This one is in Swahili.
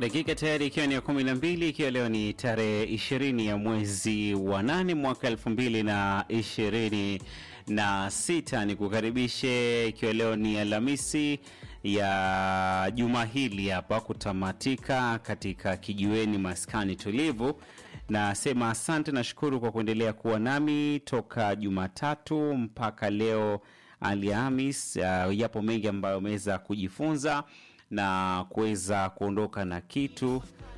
dakika tayari ikiwa ni ya kumi na mbili ikiwa leo ni tarehe ishirini ya mwezi wa nane mwaka elfu mbili na ishirini na sita ni kukaribishe ikiwa leo ni Alhamisi ya juma hili hapa kutamatika katika kijiweni maskani tulivu. Nasema asante, nashukuru kwa kuendelea kuwa nami toka Jumatatu mpaka leo Alhamis. Uh, yapo mengi ambayo ameweza kujifunza na kuweza kuondoka na kitu